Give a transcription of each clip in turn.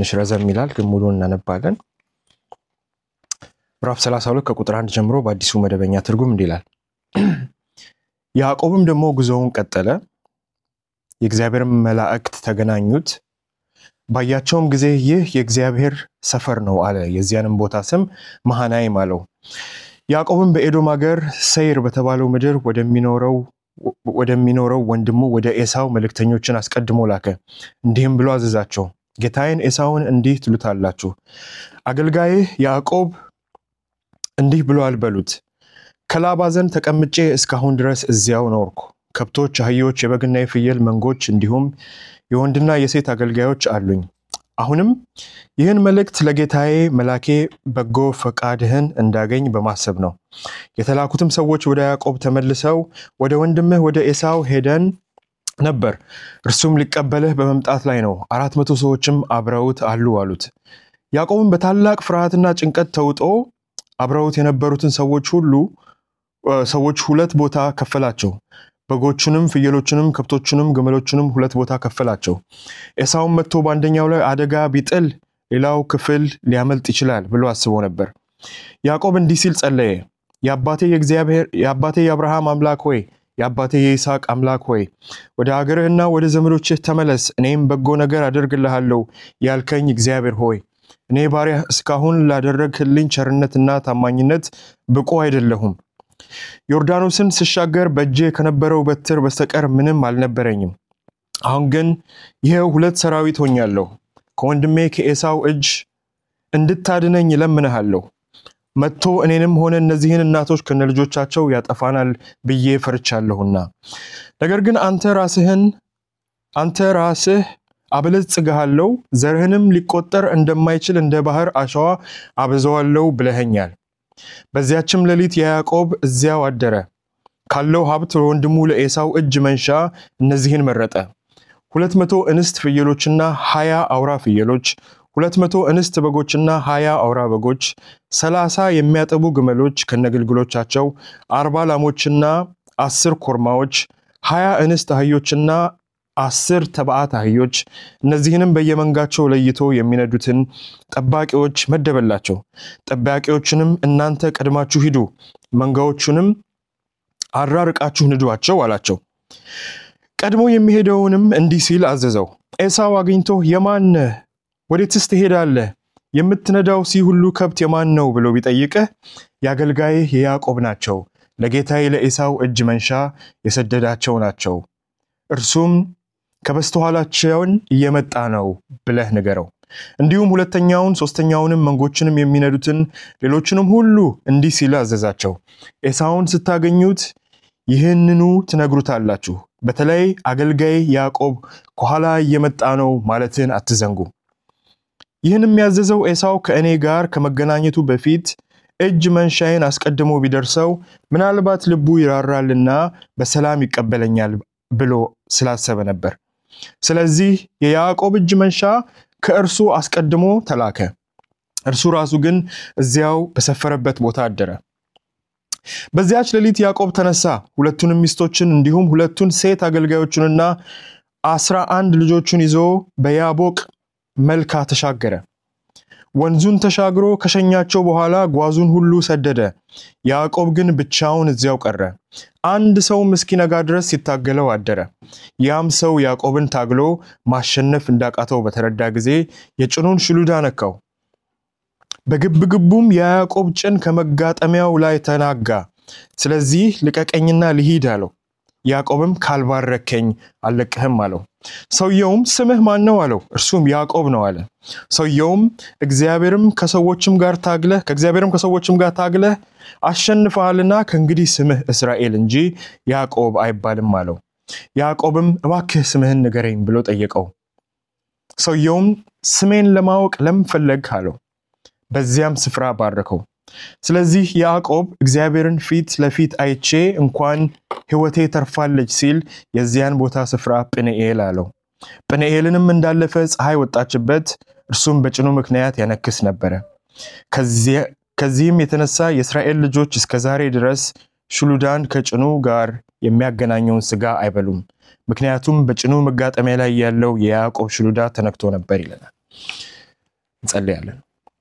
ትንሽ ረዘም ይላል፣ ግን ሙሉን እናነባለን። ምዕራፍ 32 ከቁጥር አንድ ጀምሮ በአዲሱ መደበኛ ትርጉም እንዲህ ይላል። ያዕቆብም ደግሞ ጉዞውን ቀጠለ፣ የእግዚአብሔር መላእክት ተገናኙት። ባያቸውም ጊዜ ይህ የእግዚአብሔር ሰፈር ነው አለ። የዚያንም ቦታ ስም መሃናይም አለው። ያዕቆብም በኤዶም ሀገር ሰይር በተባለው ምድር ወደሚኖረው ወንድሙ ወደ ኤሳው መልእክተኞችን አስቀድሞ ላከ። እንዲህም ብሎ አዘዛቸው፣ ጌታዬን ኤሳውን እንዲህ ትሉታላችሁ፣ አገልጋይህ ያዕቆብ እንዲህ ብሎአል በሉት፣ ከላባ ዘንድ ተቀምጬ እስካሁን ድረስ እዚያው ኖርኩ። ከብቶች፣ አህዮች፣ የበግና የፍየል መንጎች እንዲሁም የወንድና የሴት አገልጋዮች አሉኝ። አሁንም ይህን መልእክት ለጌታዬ መላኬ በጎ ፈቃድህን እንዳገኝ በማሰብ ነው። የተላኩትም ሰዎች ወደ ያዕቆብ ተመልሰው ወደ ወንድምህ ወደ ኤሳው ሄደን ነበር፣ እርሱም ሊቀበልህ በመምጣት ላይ ነው፣ አራት መቶ ሰዎችም አብረውት አሉ አሉት። ያዕቆብም በታላቅ ፍርሃትና ጭንቀት ተውጦ አብረውት የነበሩትን ሰዎች ሁሉ ሰዎች ሁለት ቦታ ከፈላቸው። በጎቹንም ፍየሎቹንም ከብቶቹንም ግመሎቹንም ሁለት ቦታ ከፈላቸው። ኤሳውን መጥቶ በአንደኛው ላይ አደጋ ቢጥል ሌላው ክፍል ሊያመልጥ ይችላል ብሎ አስቦ ነበር። ያዕቆብ እንዲህ ሲል ጸለየ። የአባቴ የአብርሃም አምላክ ሆይ የአባቴ የይስሐቅ አምላክ ሆይ ወደ አገርህና ወደ ዘመዶችህ ተመለስ፣ እኔም በጎ ነገር አደርግልሃለሁ ያልከኝ እግዚአብሔር ሆይ እኔ ባሪያህ እስካሁን ላደረግህልኝ ቸርነትና ታማኝነት ብቁ አይደለሁም። ዮርዳኖስን ስሻገር በእጄ ከነበረው በትር በስተቀር ምንም አልነበረኝም። አሁን ግን ይኸው ሁለት ሰራዊት ሆኛለሁ። ከወንድሜ ከኤሳው እጅ እንድታድነኝ እለምንሃለሁ። መጥቶ እኔንም ሆነ እነዚህን እናቶች ከነልጆቻቸው ያጠፋናል ብዬ ፈርቻለሁና። ነገር ግን አንተ ራስህን አንተ ራስህ አበለጽግሃለሁ፣ ዘርህንም ሊቆጠር እንደማይችል እንደ ባህር አሸዋ አበዛዋለሁ ብለኸኛል። በዚያችም ሌሊት የያዕቆብ እዚያው አደረ። ካለው ሀብት ለወንድሙ ለኤሳው እጅ መንሻ እነዚህን መረጠ። ሁለት መቶ እንስት ፍየሎችና ሀያ አውራ ፍየሎች፣ ሁለት መቶ እንስት በጎችና ሀያ አውራ በጎች፣ ሰላሳ የሚያጠቡ ግመሎች ከነግልግሎቻቸው፣ አርባ ላሞችና አስር ኮርማዎች፣ ሀያ እንስት አህዮችና አስር ተባዕት አህዮች እነዚህንም በየመንጋቸው ለይቶ የሚነዱትን ጠባቂዎች መደበላቸው። ጠባቂዎችንም እናንተ ቀድማችሁ ሂዱ፣ መንጋዎቹንም አራርቃችሁ ንዷቸው አላቸው። ቀድሞ የሚሄደውንም እንዲህ ሲል አዘዘው። ኤሳው አግኝቶ የማን ነህ? ወዴትስ ትሄዳለህ? የምትነዳው ሲ ሁሉ ከብት የማን ነው ብሎ ቢጠይቅህ የአገልጋይህ የያዕቆብ ናቸው፣ ለጌታዬ ለኤሳው እጅ መንሻ የሰደዳቸው ናቸው እርሱም ከበስተኋላቸውን እየመጣ ነው ብለህ ንገረው። እንዲሁም ሁለተኛውን ሶስተኛውንም መንጎችንም የሚነዱትን ሌሎችንም ሁሉ እንዲህ ሲል አዘዛቸው። ኤሳውን ስታገኙት ይህንኑ ትነግሩታላችሁ። በተለይ አገልጋይ ያዕቆብ ከኋላ እየመጣ ነው ማለትን አትዘንጉ። ይህን የሚያዘዘው ኤሳው ከእኔ ጋር ከመገናኘቱ በፊት እጅ መንሻዬን አስቀድሞ ቢደርሰው ምናልባት ልቡ ይራራልና በሰላም ይቀበለኛል ብሎ ስላሰበ ነበር። ስለዚህ የያዕቆብ እጅ መንሻ ከእርሱ አስቀድሞ ተላከ። እርሱ ራሱ ግን እዚያው በሰፈረበት ቦታ አደረ። በዚያች ሌሊት ያዕቆብ ተነሳ፣ ሁለቱንም ሚስቶችን እንዲሁም ሁለቱን ሴት አገልጋዮቹንና አስራ አንድ ልጆቹን ይዞ በያቦቅ መልካ ተሻገረ። ወንዙን ተሻግሮ ከሸኛቸው በኋላ ጓዙን ሁሉ ሰደደ። ያዕቆብ ግን ብቻውን እዚያው ቀረ። አንድ ሰውም እስኪነጋ ድረስ ሲታገለው አደረ። ያም ሰው ያዕቆብን ታግሎ ማሸነፍ እንዳቃተው በተረዳ ጊዜ የጭኑን ሽሉዳ ነካው። በግብግቡም የያዕቆብ ጭን ከመጋጠሚያው ላይ ተናጋ። ስለዚህ ልቀቀኝና ልሂድ አለው። ያዕቆብም ካልባረከኝ አልለቅህም አለው። ሰውየውም ስምህ ማን ነው አለው። እርሱም ያዕቆብ ነው አለ። ሰውየውም እግዚአብሔርም ከሰዎችም ጋር ታግለህ ከእግዚአብሔርም ከሰዎችም ጋር ታግለህ አሸንፈሃልና ከእንግዲህ ስምህ እስራኤል እንጂ ያዕቆብ አይባልም አለው። ያዕቆብም እባክህ ስምህን ንገረኝ ብሎ ጠየቀው። ሰውየውም ስሜን ለማወቅ ለምን ፈለግህ አለው። በዚያም ስፍራ ባረከው። ስለዚህ ያዕቆብ እግዚአብሔርን ፊት ለፊት አይቼ እንኳን ሕይወቴ ተርፋለች ሲል የዚያን ቦታ ስፍራ ጵንኤል አለው። ጵንኤልንም እንዳለፈ ፀሐይ ወጣችበት፣ እርሱም በጭኑ ምክንያት ያነክስ ነበረ። ከዚህም የተነሳ የእስራኤል ልጆች እስከ ዛሬ ድረስ ሽሉዳን ከጭኑ ጋር የሚያገናኘውን ስጋ አይበሉም፣ ምክንያቱም በጭኑ መጋጠሚያ ላይ ያለው የያዕቆብ ሽሉዳ ተነክቶ ነበር ይለናል። እንጸልያለን።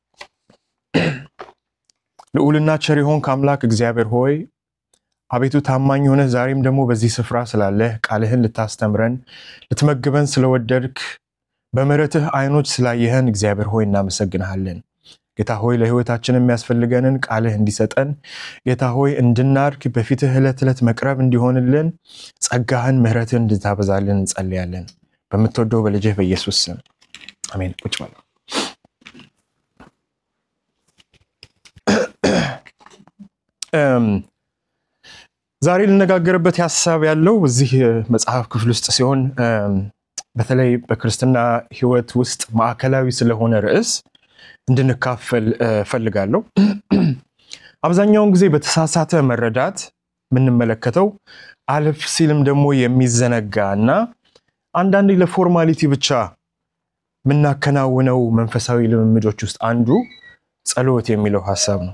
ልዑልና ቸር የሆንክ አምላክ እግዚአብሔር ሆይ አቤቱ ታማኝ ሆነህ ዛሬም ደግሞ በዚህ ስፍራ ስላለህ ቃልህን ልታስተምረን ልትመግበን ስለወደድክ በምሕረትህ አይኖች ስላየህን እግዚአብሔር ሆይ እናመሰግንሃለን። ጌታ ሆይ ለሕይወታችን የሚያስፈልገንን ቃልህ እንዲሰጠን ጌታ ሆይ እንድናድግ በፊትህ ዕለት ዕለት መቅረብ እንዲሆንልን ጸጋህን ምሕረትህን እንድታበዛልን እንጸልያለን። በምትወደው በልጅህ በኢየሱስ ስም አሜን። ቁጭ በሉ። ዛሬ ልነጋገርበት ሀሳብ ያለው እዚህ መጽሐፍ ክፍል ውስጥ ሲሆን በተለይ በክርስትና ሕይወት ውስጥ ማዕከላዊ ስለሆነ ርዕስ እንድንካፈል ፈልጋለሁ። አብዛኛውን ጊዜ በተሳሳተ መረዳት የምንመለከተው አለፍ ሲልም ደግሞ የሚዘነጋ እና አንዳንዴ ለፎርማሊቲ ብቻ የምናከናውነው መንፈሳዊ ልምምዶች ውስጥ አንዱ ጸሎት የሚለው ሀሳብ ነው።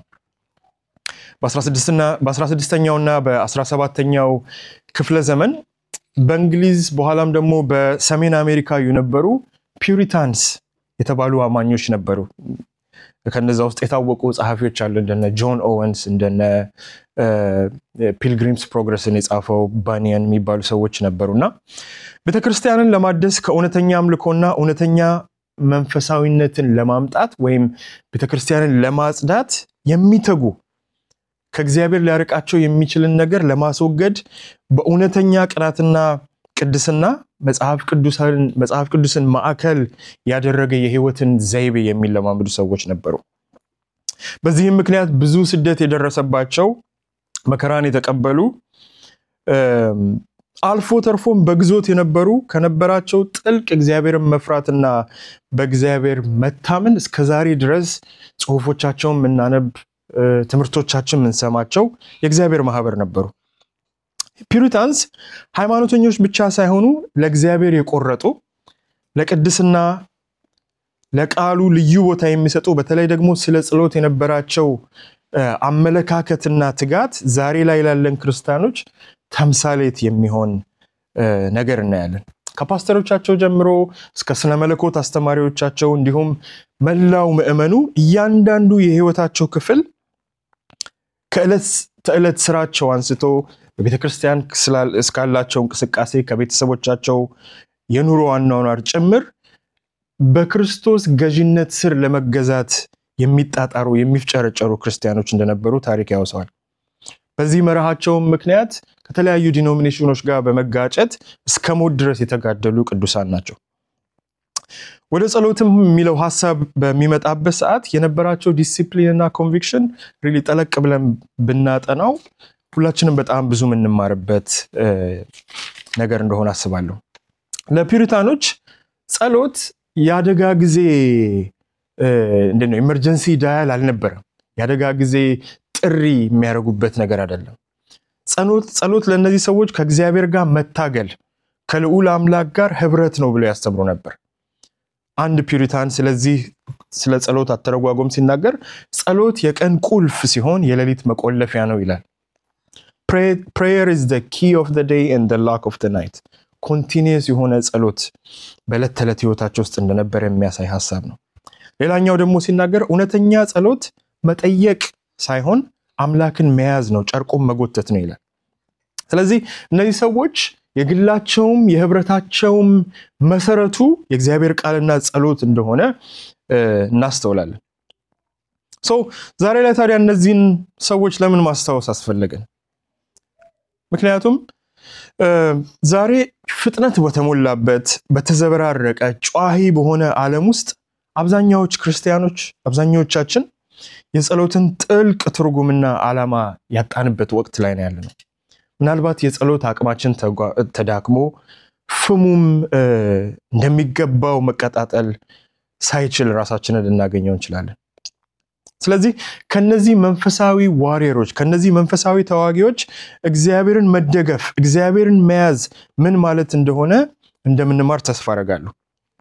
በ16ኛውና በ17ኛው ክፍለ ዘመን በእንግሊዝ በኋላም ደግሞ በሰሜን አሜሪካ የነበሩ ፒውሪታንስ የተባሉ አማኞች ነበሩ። ከነዛ ውስጥ የታወቁ ጸሐፊዎች አሉ እንደነ ጆን ኦወንስ እንደነ ፒልግሪምስ ፕሮግረስን የጻፈው ባኒያን የሚባሉ ሰዎች ነበሩ እና ቤተክርስቲያንን ለማደስ ከእውነተኛ አምልኮና እውነተኛ መንፈሳዊነትን ለማምጣት ወይም ቤተክርስቲያንን ለማጽዳት የሚተጉ ከእግዚአብሔር ሊያርቃቸው የሚችልን ነገር ለማስወገድ በእውነተኛ ቅናትና ቅድስና መጽሐፍ ቅዱስን ማዕከል ያደረገ የሕይወትን ዘይቤ የሚለማመዱ ሰዎች ነበሩ። በዚህም ምክንያት ብዙ ስደት የደረሰባቸው መከራን የተቀበሉ አልፎ ተርፎም በግዞት የነበሩ ከነበራቸው ጥልቅ እግዚአብሔርን መፍራትና በእግዚአብሔር መታመን እስከዛሬ ድረስ ጽሑፎቻቸውን የምናነብ ትምህርቶቻችን የምንሰማቸው የእግዚአብሔር ማህበር ነበሩ። ፒሪታንስ ሃይማኖተኞች ብቻ ሳይሆኑ ለእግዚአብሔር የቆረጡ ለቅድስና ለቃሉ ልዩ ቦታ የሚሰጡ በተለይ ደግሞ ስለ ጸሎት የነበራቸው አመለካከትና ትጋት ዛሬ ላይ ላለን ክርስቲያኖች ተምሳሌት የሚሆን ነገር እናያለን። ከፓስተሮቻቸው ጀምሮ እስከ ስነ መለኮት አስተማሪዎቻቸው እንዲሁም መላው ምዕመኑ እያንዳንዱ የህይወታቸው ክፍል ከዕለት ተዕለት ስራቸው አንስቶ በቤተ ክርስቲያን እስካላቸው እንቅስቃሴ ከቤተሰቦቻቸው የኑሮ አኗኗር ጭምር በክርስቶስ ገዥነት ስር ለመገዛት የሚጣጣሩ የሚፍጨረጨሩ ክርስቲያኖች እንደነበሩ ታሪክ ያወሰዋል። በዚህ መርሃቸውም ምክንያት ከተለያዩ ዲኖሚኔሽኖች ጋር በመጋጨት እስከ ሞት ድረስ የተጋደሉ ቅዱሳን ናቸው። ወደ ጸሎትም የሚለው ሀሳብ በሚመጣበት ሰዓት የነበራቸው ዲሲፕሊን እና ኮንቪክሽን ሪሊ ጠለቅ ብለን ብናጠናው ሁላችንም በጣም ብዙ የምንማርበት ነገር እንደሆነ አስባለሁ። ለፒሪታኖች ጸሎት የአደጋ ጊዜ እንዴት ነው ኤመርጀንሲ ዳያል አልነበረም። የአደጋ ጊዜ ጥሪ የሚያደርጉበት ነገር አይደለም። ጸሎት ለእነዚህ ሰዎች ከእግዚአብሔር ጋር መታገል ከልዑል አምላክ ጋር ህብረት ነው ብለው ያስተምሩ ነበር። አንድ ፒሪታን ስለዚህ ስለ ጸሎት አተረጓጎም ሲናገር ጸሎት የቀን ቁልፍ ሲሆን የሌሊት መቆለፊያ ነው ይላል። ፕሬየር ኢዝ ኪ ኦፍ ዴይ ኤንድ ላክ ኦፍ ናይት ኮንቲኒየስ የሆነ ጸሎት በዕለት ተዕለት ህይወታቸው ውስጥ እንደነበረ የሚያሳይ ሀሳብ ነው። ሌላኛው ደግሞ ሲናገር እውነተኛ ጸሎት መጠየቅ ሳይሆን አምላክን መያዝ ነው፣ ጨርቆም መጎተት ነው ይላል። ስለዚህ እነዚህ ሰዎች የግላቸውም የህብረታቸውም መሰረቱ የእግዚአብሔር ቃልና ጸሎት እንደሆነ እናስተውላለን። ሰው ዛሬ ላይ ታዲያ እነዚህን ሰዎች ለምን ማስታወስ አስፈለገን? ምክንያቱም ዛሬ ፍጥነት በተሞላበት በተዘበራረቀ ጨዋሂ በሆነ ዓለም ውስጥ አብዛኛዎች ክርስቲያኖች አብዛኛዎቻችን የጸሎትን ጥልቅ ትርጉምና ዓላማ ያጣንበት ወቅት ላይ ነው ያለነው። ምናልባት የጸሎት አቅማችን ተዳክሞ ፍሙም እንደሚገባው መቀጣጠል ሳይችል ራሳችንን ልናገኘው እንችላለን። ስለዚህ ከነዚህ መንፈሳዊ ዋሪየሮች ከነዚህ መንፈሳዊ ተዋጊዎች እግዚአብሔርን መደገፍ እግዚአብሔርን መያዝ ምን ማለት እንደሆነ እንደምንማር ተስፋ አደርጋለሁ።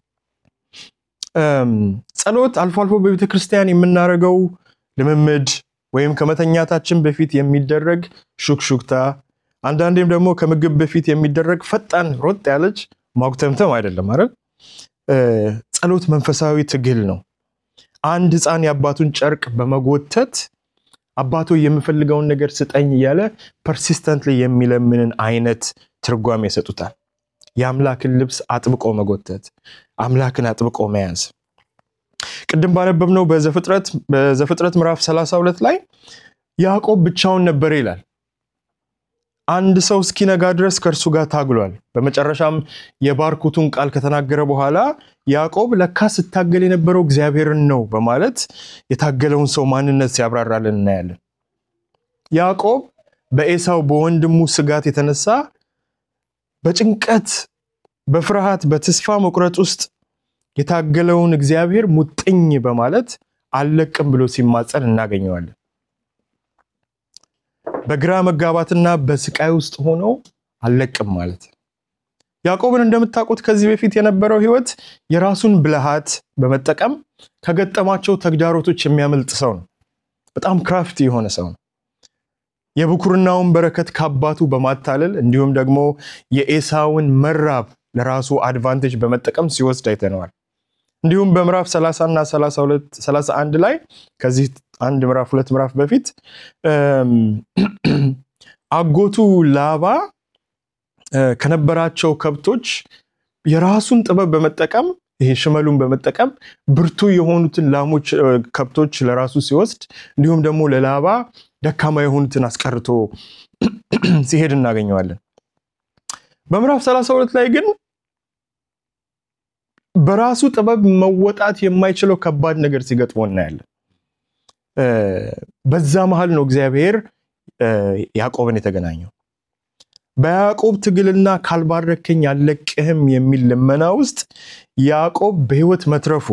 ጸሎት አልፎ አልፎ በቤተ ክርስቲያን የምናደርገው ልምምድ ወይም ከመተኛታችን በፊት የሚደረግ ሹክሹክታ አንዳንዴም ደግሞ ከምግብ በፊት የሚደረግ ፈጣን ሮጥ ያለች ማጉተምተም አይደለም አይደል? ጸሎት መንፈሳዊ ትግል ነው። አንድ ሕፃን የአባቱን ጨርቅ በመጎተት አባቶ የምፈልገውን ነገር ስጠኝ እያለ ፐርሲስተንትሊ የሚለምንን አይነት ትርጓሜ ይሰጡታል። የአምላክን ልብስ አጥብቆ መጎተት፣ አምላክን አጥብቆ መያዝ። ቅድም ባነበብነው በዘፍጥረት ምዕራፍ 32 ላይ ያዕቆብ ብቻውን ነበር ይላል። አንድ ሰው እስኪነጋ ድረስ ከእርሱ ጋር ታግሏል። በመጨረሻም የባርኮቱን ቃል ከተናገረ በኋላ ያዕቆብ ለካ ስታገል የነበረው እግዚአብሔርን ነው በማለት የታገለውን ሰው ማንነት ሲያብራራልን እናያለን። ያዕቆብ በኤሳው በወንድሙ ስጋት የተነሳ በጭንቀት በፍርሃት በተስፋ መቁረጥ ውስጥ የታገለውን እግዚአብሔር ሙጥኝ በማለት አልለቅም ብሎ ሲማጸን እናገኘዋለን። በግራ መጋባትና በስቃይ ውስጥ ሆኖ አልለቅም ማለት ያዕቆብን እንደምታውቁት ከዚህ በፊት የነበረው ሕይወት የራሱን ብልሃት በመጠቀም ከገጠማቸው ተግዳሮቶች የሚያመልጥ ሰው ነው። በጣም ክራፍቲ የሆነ ሰው ነው። የብኩርናውን በረከት ከአባቱ በማታለል እንዲሁም ደግሞ የኤሳውን መራብ ለራሱ አድቫንቴጅ በመጠቀም ሲወስድ አይተነዋል። እንዲሁም በምዕራፍ 30 እና 31 ላይ ከዚህ አንድ ምዕራፍ ሁለት ምዕራፍ በፊት አጎቱ ላባ ከነበራቸው ከብቶች የራሱን ጥበብ በመጠቀም ይሄ ሽመሉን በመጠቀም ብርቱ የሆኑትን ላሞች ከብቶች ለራሱ ሲወስድ እንዲሁም ደግሞ ለላባ ደካማ የሆኑትን አስቀርቶ ሲሄድ እናገኘዋለን። በምዕራፍ 32 ላይ ግን በራሱ ጥበብ መወጣት የማይችለው ከባድ ነገር ሲገጥሞ እናያለን። በዛ መሀል ነው እግዚአብሔር ያዕቆብን የተገናኘው። በያዕቆብ ትግልና ካልባረከኝ አልለቅህም የሚል ልመና ውስጥ ያዕቆብ በሕይወት መትረፉ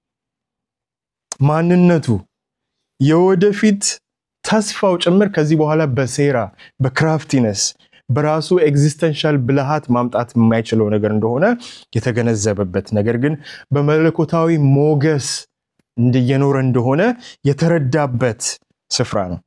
ማንነቱ የወደፊት ተስፋው ጭምር ከዚህ በኋላ በሴራ በክራፍቲነስ በራሱ ኤግዚስተንሻል ብልሃት ማምጣት የማይችለው ነገር እንደሆነ የተገነዘበበት ነገር ግን በመለኮታዊ ሞገስ እየኖረ እንደሆነ የተረዳበት ስፍራ ነው።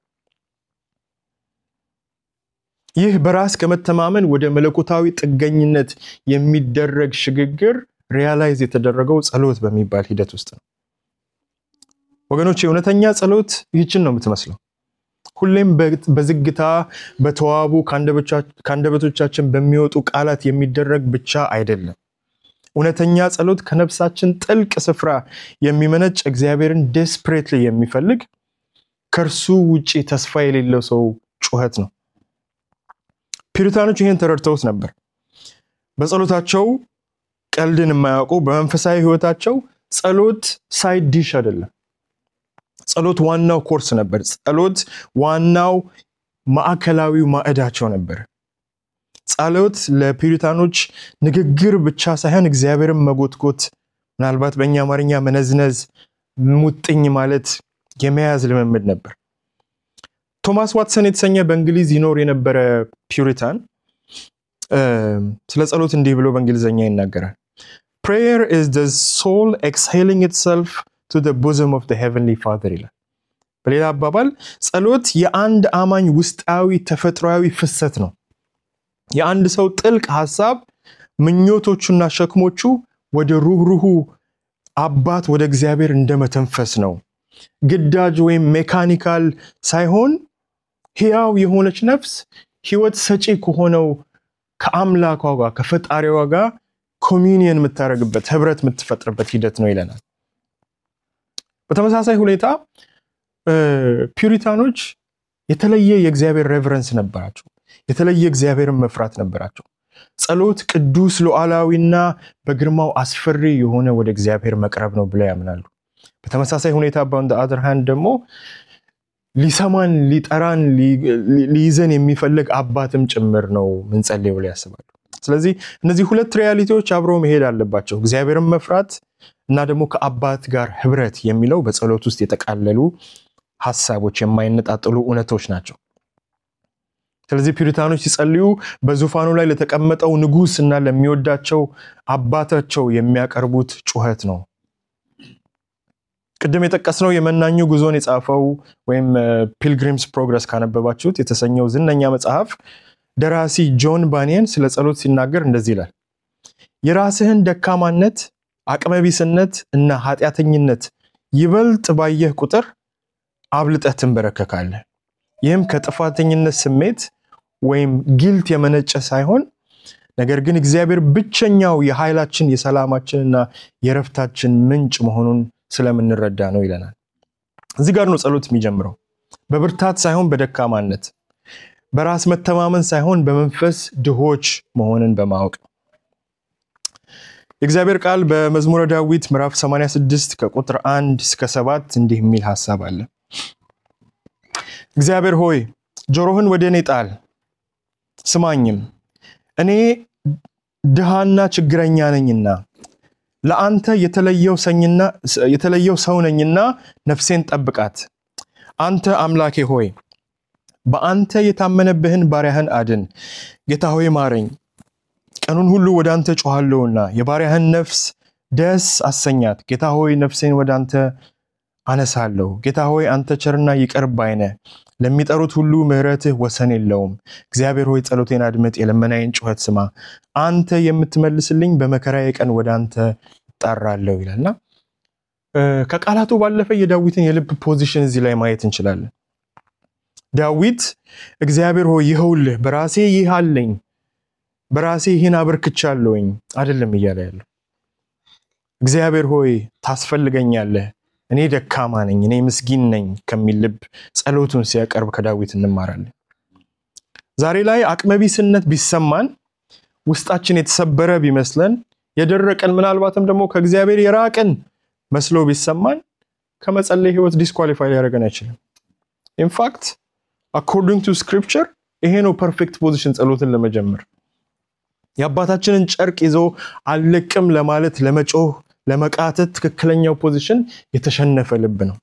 ይህ በራስ ከመተማመን ወደ መለኮታዊ ጥገኝነት የሚደረግ ሽግግር ሪያላይዝ የተደረገው ጸሎት በሚባል ሂደት ውስጥ ነው። ወገኖች የእውነተኛ ጸሎት ይህችን ነው የምትመስለው። ሁሌም በዝግታ በተዋቡ ከአንደበቶቻችን በሚወጡ ቃላት የሚደረግ ብቻ አይደለም። እውነተኛ ጸሎት ከነፍሳችን ጥልቅ ስፍራ የሚመነጭ እግዚአብሔርን ዴስፕሬትሊ የሚፈልግ ከእርሱ ውጪ ተስፋ የሌለው ሰው ጩኸት ነው። ፒሪታኖች ይህን ተረድተውት ነበር። በጸሎታቸው ቀልድን የማያውቁ በመንፈሳዊ ሕይወታቸው ጸሎት ሳይድ ዲሽ አይደለም። ጸሎት ዋናው ኮርስ ነበር። ጸሎት ዋናው ማዕከላዊው ማዕዳቸው ነበር። ጸሎት ለፒሪታኖች ንግግር ብቻ ሳይሆን እግዚአብሔርን መጎትጎት፣ ምናልባት በእኛ አማርኛ መነዝነዝ፣ ሙጥኝ ማለት የመያዝ ልምምድ ነበር። ቶማስ ዋትሰን የተሰኘ በእንግሊዝ ይኖር የነበረ ፒሪታን ስለ ጸሎት እንዲህ ብሎ በእንግሊዝኛ ይናገራል። ፕሬየር ኢዝ ዘ ሶል ኤክስሄሊንግ ኢትሰልፍ ቱ ዘ ቦዘም ኦፍ ዘ ሄቨንሊ ፋዘር ይላል። በሌላ አባባል ጸሎት የአንድ አማኝ ውስጣዊ ተፈጥሯዊ ፍሰት ነው። የአንድ ሰው ጥልቅ ሀሳብ፣ ምኞቶቹና ሸክሞቹ ወደ ሩህሩሁ አባት ወደ እግዚአብሔር እንደመተንፈስ ነው። ግዳጅ ወይም ሜካኒካል ሳይሆን ሕያው የሆነች ነፍስ ሕይወት ሰጪ ከሆነው ከአምላኳ ጋር ከፈጣሪዋ ጋር ኮሚኒየን የምታደርግበት ህብረት የምትፈጥርበት ሂደት ነው ይለናል። በተመሳሳይ ሁኔታ ፒሪታኖች የተለየ የእግዚአብሔር ሬቨረንስ ነበራቸው። የተለየ እግዚአብሔርን መፍራት ነበራቸው። ጸሎት ቅዱስ ሉዓላዊና በግርማው አስፈሪ የሆነ ወደ እግዚአብሔር መቅረብ ነው ብለው ያምናሉ። በተመሳሳይ ሁኔታ በኦን አዘር ሃንድ ደግሞ ሊሰማን ሊጠራን ሊይዘን የሚፈልግ አባትም ጭምር ነው ምንጸልይ ብለው ያስባሉ። ስለዚህ እነዚህ ሁለት ሪያሊቲዎች አብረው መሄድ አለባቸው። እግዚአብሔርን መፍራት እና ደግሞ ከአባት ጋር ህብረት የሚለው በጸሎት ውስጥ የጠቃለሉ ሀሳቦች፣ የማይነጣጥሉ እውነቶች ናቸው። ስለዚህ ፒሪታኖች ሲጸልዩ በዙፋኑ ላይ ለተቀመጠው ንጉሥ እና ለሚወዳቸው አባታቸው የሚያቀርቡት ጩኸት ነው። ቅድም የጠቀስነው የመናኙ ጉዞን የጻፈው ወይም ፒልግሪምስ ፕሮግረስ ካነበባችሁት የተሰኘው ዝነኛ መጽሐፍ ደራሲ ጆን ባኒየን ስለ ጸሎት ሲናገር እንደዚህ ይላል። የራስህን ደካማነት፣ አቅመቢስነት እና ኃጢአተኝነት ይበልጥ ባየህ ቁጥር አብልጠህ ትንበረከካለህ። ይህም ከጥፋተኝነት ስሜት ወይም ጊልት የመነጨ ሳይሆን ነገር ግን እግዚአብሔር ብቸኛው የኃይላችን የሰላማችንና የረፍታችን ምንጭ መሆኑን ስለምንረዳ ነው ይለናል። እዚህ ጋር ነው ጸሎት የሚጀምረው። በብርታት ሳይሆን በደካማነት፣ በራስ መተማመን ሳይሆን በመንፈስ ድሆች መሆንን በማወቅ ነው። የእግዚአብሔር ቃል በመዝሙረ ዳዊት ምዕራፍ 86 ከቁጥር 1 እስከ 7 እንዲህ የሚል ሐሳብ አለ። እግዚአብሔር ሆይ ጆሮህን ወደ እኔ ጣል፣ ስማኝም እኔ ድሃና ችግረኛ ነኝና ለአንተ የተለየው ሰው ነኝና ነፍሴን ጠብቃት። አንተ አምላኬ ሆይ በአንተ የታመነብህን ባሪያህን አድን። ጌታ ሆይ ማረኝ፣ ቀኑን ሁሉ ወደ አንተ ጮኋለሁና የባሪያህን ነፍስ ደስ አሰኛት። ጌታ ሆይ ነፍሴን ወደ አንተ አነሳለሁ። ጌታ ሆይ አንተ ቸርና ይቅር ባይ ነህ፣ ለሚጠሩት ሁሉ ምሕረትህ ወሰን የለውም። እግዚአብሔር ሆይ ጸሎቴን አድምጥ፣ የልመናዬን ጩኸት ስማ። አንተ የምትመልስልኝ በመከራዬ ቀን ወደ አንተ እጣራለሁ ይላልና ከቃላቱ ባለፈ የዳዊትን የልብ ፖዚሽን እዚህ ላይ ማየት እንችላለን። ዳዊት እግዚአብሔር ሆይ ይኸውልህ በራሴ ይህ አለኝ፣ በራሴ ይህን አበርክቻለሁኝ አይደለም እያለ ያለው እግዚአብሔር ሆይ ታስፈልገኛለህ እኔ ደካማ ነኝ፣ እኔ ምስኪን ነኝ ከሚል ልብ ጸሎቱን ሲያቀርብ ከዳዊት እንማራለን። ዛሬ ላይ አቅመቢስነት ቢሰማን፣ ውስጣችን የተሰበረ ቢመስለን፣ የደረቀን ምናልባትም ደግሞ ከእግዚአብሔር የራቅን መስሎ ቢሰማን ከመጸለይ ህይወት ዲስኳሊፋይ ሊያደርገን አይችልም። ኢንፋክት አኮርዲንግ ቱ ስክሪፕቸር ይሄ ነው ፐርፌክት ፖዚሽን ጸሎትን ለመጀመር የአባታችንን ጨርቅ ይዞ አልለቅም ለማለት ለመጮህ ለመቃተት ትክክለኛው ፖዚሽን የተሸነፈ ልብ ነው።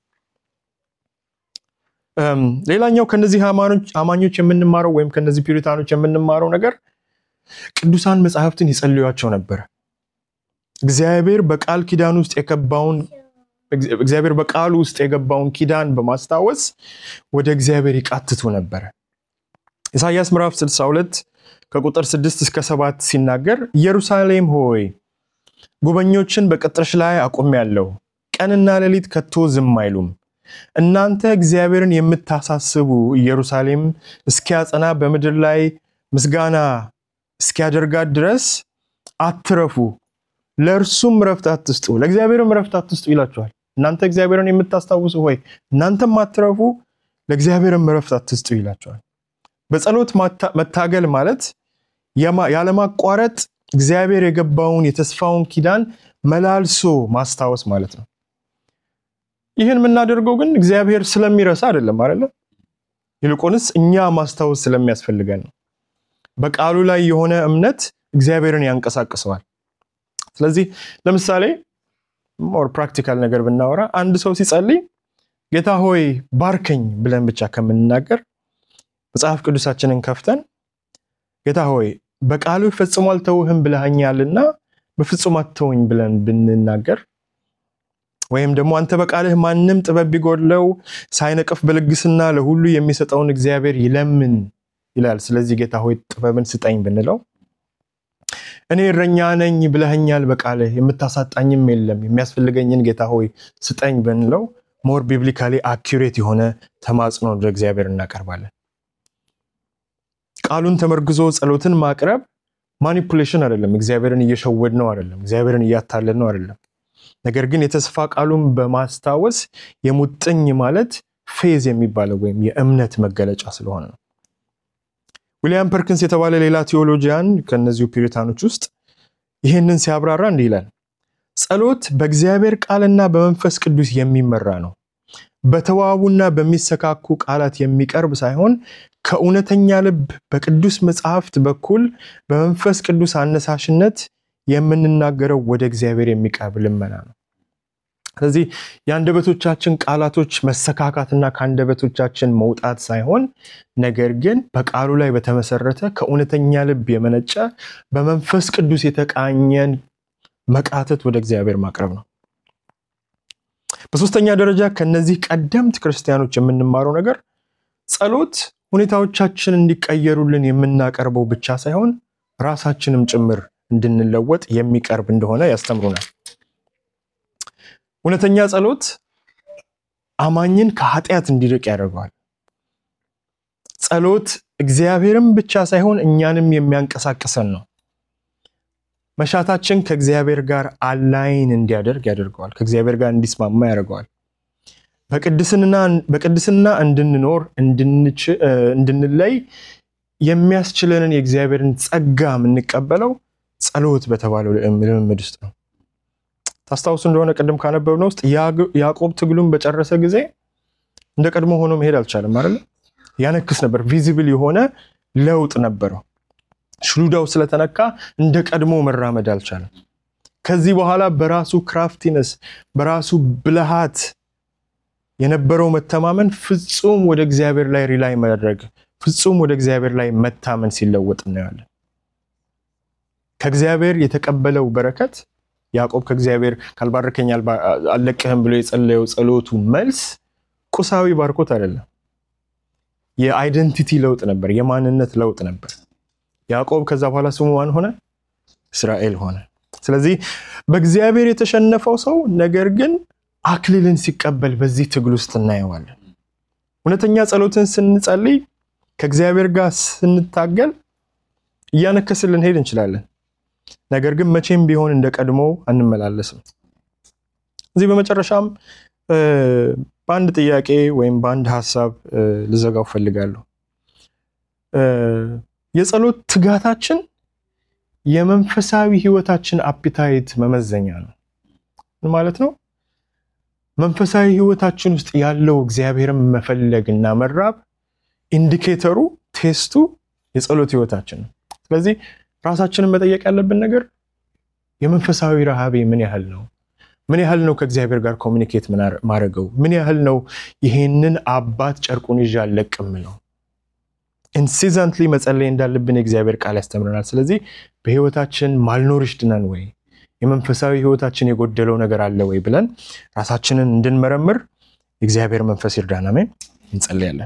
ሌላኛው ከነዚህ አማኞች የምንማረው ወይም ከነዚህ ፒሪታኖች የምንማረው ነገር ቅዱሳን መጽሐፍትን ይጸልዩቸው ነበረ። እግዚአብሔር በቃል ኪዳን ውስጥ የገባውን እግዚአብሔር በቃሉ ውስጥ የገባውን ኪዳን በማስታወስ ወደ እግዚአብሔር ይቃትቱ ነበረ። ኢሳይያስ ምዕራፍ 62 ከቁጥር 6 እስከ 7 ሲናገር ኢየሩሳሌም ሆይ ጉበኞችን በቅጥርሽ ላይ አቁሜያለሁ፣ ቀንና ሌሊት ከቶ ዝም አይሉም። እናንተ እግዚአብሔርን የምታሳስቡ ኢየሩሳሌም እስኪያጸና በምድር ላይ ምስጋና እስኪያደርጋት ድረስ አትረፉ፣ ለእርሱም ረፍት አትስጡ፣ ለእግዚአብሔርም ረፍት አትስጡ ይላችኋል። እናንተ እግዚአብሔርን የምታስታውሱ ሆይ እናንተም አትረፉ፣ ለእግዚአብሔርም ረፍት አትስጡ ይላችኋል። በጸሎት መታገል ማለት ያለማቋረጥ እግዚአብሔር የገባውን የተስፋውን ኪዳን መላልሶ ማስታወስ ማለት ነው። ይህን የምናደርገው ግን እግዚአብሔር ስለሚረሳ አይደለም አይደለ? ይልቁንስ እኛ ማስታወስ ስለሚያስፈልገን ነው። በቃሉ ላይ የሆነ እምነት እግዚአብሔርን ያንቀሳቅሰዋል። ስለዚህ ለምሳሌ ሞር ፕራክቲካል ነገር ብናወራ አንድ ሰው ሲጸልይ ጌታ ሆይ ባርከኝ ብለን ብቻ ከምንናገር መጽሐፍ ቅዱሳችንን ከፍተን ጌታ ሆይ በቃሉ ፈጽሞ አልተውህም ብለኸኛልና በፍጹም አትተውኝ ብለን ብንናገር ወይም ደግሞ አንተ በቃልህ ማንም ጥበብ ቢጎድለው ሳይነቅፍ በልግስና ለሁሉ የሚሰጠውን እግዚአብሔር ይለምን ይላል። ስለዚህ ጌታ ሆይ ጥበብን ስጠኝ ብንለው እኔ እረኛ ነኝ ብለኸኛል በቃልህ የምታሳጣኝም የለም የሚያስፈልገኝን ጌታ ሆይ ስጠኝ ብንለው ሞር ቢብሊካሊ አኪሬት የሆነ ተማጽኖ ወደ እግዚአብሔር እናቀርባለን። ቃሉን ተመርግዞ ጸሎትን ማቅረብ ማኒፑሌሽን አይደለም። እግዚአብሔርን እየሸወድ ነው አይደለም። እግዚአብሔርን እያታለል ነው አይደለም። ነገር ግን የተስፋ ቃሉን በማስታወስ የሙጥኝ ማለት ፌዝ የሚባለው ወይም የእምነት መገለጫ ስለሆነ ነው። ዊሊያም ፐርኪንስ የተባለ ሌላ ቴዎሎጂያን ከእነዚሁ ፒሪታኖች ውስጥ ይህንን ሲያብራራ እንዲህ ይላል። ጸሎት በእግዚአብሔር ቃልና በመንፈስ ቅዱስ የሚመራ ነው። በተዋቡና በሚሰካኩ ቃላት የሚቀርብ ሳይሆን ከእውነተኛ ልብ በቅዱስ መጽሐፍት በኩል በመንፈስ ቅዱስ አነሳሽነት የምንናገረው ወደ እግዚአብሔር የሚቀርብ ልመና ነው። ስለዚህ የአንደበቶቻችን ቃላቶች መሰካካትና ከአንደበቶቻችን መውጣት ሳይሆን ነገር ግን በቃሉ ላይ በተመሰረተ ከእውነተኛ ልብ የመነጨ በመንፈስ ቅዱስ የተቃኘን መቃተት ወደ እግዚአብሔር ማቅረብ ነው። በሶስተኛ ደረጃ ከነዚህ ቀደምት ክርስቲያኖች የምንማረው ነገር ጸሎት ሁኔታዎቻችን እንዲቀየሩልን የምናቀርበው ብቻ ሳይሆን ራሳችንም ጭምር እንድንለወጥ የሚቀርብ እንደሆነ ያስተምሩናል። እውነተኛ ጸሎት አማኝን ከኃጢአት እንዲርቅ ያደርገዋል። ጸሎት እግዚአብሔርም ብቻ ሳይሆን እኛንም የሚያንቀሳቅሰን ነው። መሻታችን ከእግዚአብሔር ጋር አላይን እንዲያደርግ ያደርገዋል። ከእግዚአብሔር ጋር እንዲስማማ ያደርገዋል። በቅድስና እንድንኖር እንድንለይ የሚያስችለንን የእግዚአብሔርን ጸጋ የምንቀበለው ጸሎት በተባለው ልምምድ ውስጥ ነው። ታስታውሱ እንደሆነ ቅድም ካነበብነው ውስጥ ያዕቆብ ትግሉን በጨረሰ ጊዜ እንደ ቀድሞ ሆኖ መሄድ አልቻለም አይደለ? ያነክስ ነበር። ቪዚብል የሆነ ለውጥ ነበረው። ሽሉዳው ስለተነካ እንደ ቀድሞ መራመድ አልቻለም። ከዚህ በኋላ በራሱ ክራፍቲነስ በራሱ ብልሃት የነበረው መተማመን ፍጹም ወደ እግዚአብሔር ላይ ሪላይ ማድረግ ፍጹም ወደ እግዚአብሔር ላይ መታመን ሲለወጥ እናያለን። ከእግዚአብሔር የተቀበለው በረከት ያዕቆብ ከእግዚአብሔር ካልባረከኝ አልለቅህም ብሎ የጸለየው ጸሎቱ መልስ ቁሳዊ ባርኮት አይደለም። የአይደንቲቲ ለውጥ ነበር፣ የማንነት ለውጥ ነበር። ያዕቆብ ከዛ በኋላ ስሙ ማን ሆነ? እስራኤል ሆነ። ስለዚህ በእግዚአብሔር የተሸነፈው ሰው ነገር ግን አክሊልን ሲቀበል በዚህ ትግል ውስጥ እናየዋለን። እውነተኛ ጸሎትን ስንጸልይ ከእግዚአብሔር ጋር ስንታገል እያነከስን ልንሄድ እንችላለን። ነገር ግን መቼም ቢሆን እንደ ቀድሞ አንመላለስም። እዚህ በመጨረሻም በአንድ ጥያቄ ወይም በአንድ ሀሳብ ልዘጋው ፈልጋለሁ። የጸሎት ትጋታችን የመንፈሳዊ ሕይወታችን አፒታይት መመዘኛ ነው። ምን ማለት ነው? መንፈሳዊ ሕይወታችን ውስጥ ያለው እግዚአብሔርን መፈለግ እና መራብ ኢንዲኬተሩ ቴስቱ የጸሎት ሕይወታችን ነው። ስለዚህ ራሳችንን መጠየቅ ያለብን ነገር የመንፈሳዊ ረሃቤ ምን ያህል ነው? ምን ያህል ነው ከእግዚአብሔር ጋር ኮሚኒኬት ማድረገው? ምን ያህል ነው ይሄንን አባት ጨርቁን ይዤ አልለቅም ነው? ኢንሲዘንትሊ መጸለይ እንዳለብን የእግዚአብሔር ቃል ያስተምረናል። ስለዚህ በህይወታችን ማልኖርሽ ድነን ወይ የመንፈሳዊ ህይወታችን የጎደለው ነገር አለ ወይ ብለን ራሳችንን እንድንመረምር የእግዚአብሔር መንፈስ ይርዳን። አሜን። እንጸልያለን።